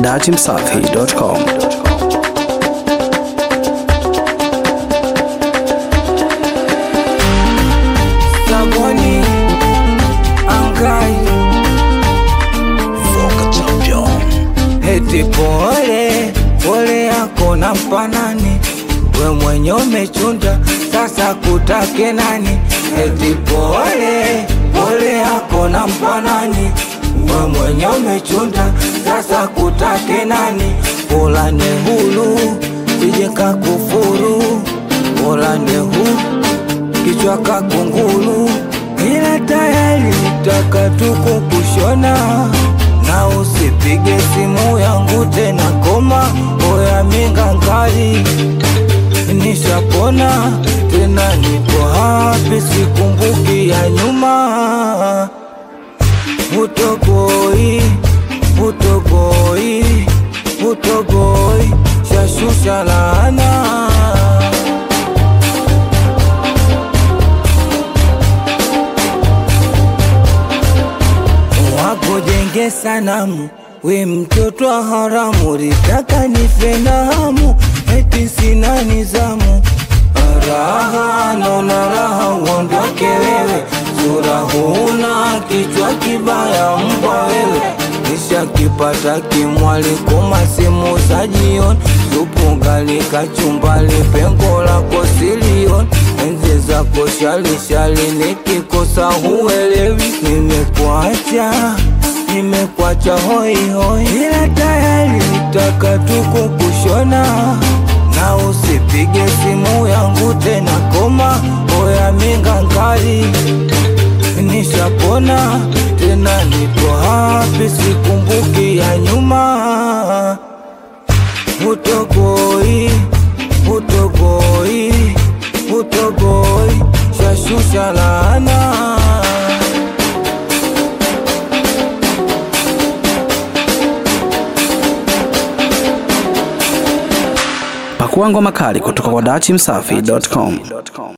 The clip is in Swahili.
datimsafi.com. Saboni Angai Voka Champion Eti pole pole yako na mpanani we mwenye umechunda sasa kutake nani eti pole pole yako na mpanani we mwenye umechunda sasa kutake nani pola ne hulu ije kakufuru pola ne hulu kichwa kakungulu, ila tayari taka tuko kushona, na usipige simu yangu tena, koma oya mingangali, nishapona tena, nipo hapi, sikumbuki ya nyuma, utogoi utogoi utogoi, shashusha laana wakujenge sanamu, we mtoto wa haramu, litaka nife na hamu, eti sina nizamu. Raha naona raha, uondoke wewe, sura huna, kichwa kibaya, mbwa wewe nishakipata kimwali koma simu za jioni, supu gali kachumbali, pengo lako silioni, enzi zako shalishali, nikikosa huelewi, nimekuacha nimekuacha hoi hoi, ila tayari nitaka tuko kushona, na usipige simu yangu tena, koma oya mingangali nishapona tena, niko hapi, sikumbuki ya nyuma. Utogoi, utogoi, utogoi, shashusha laana. Pakua ngoma kali kutoka kwa datimsafi.com.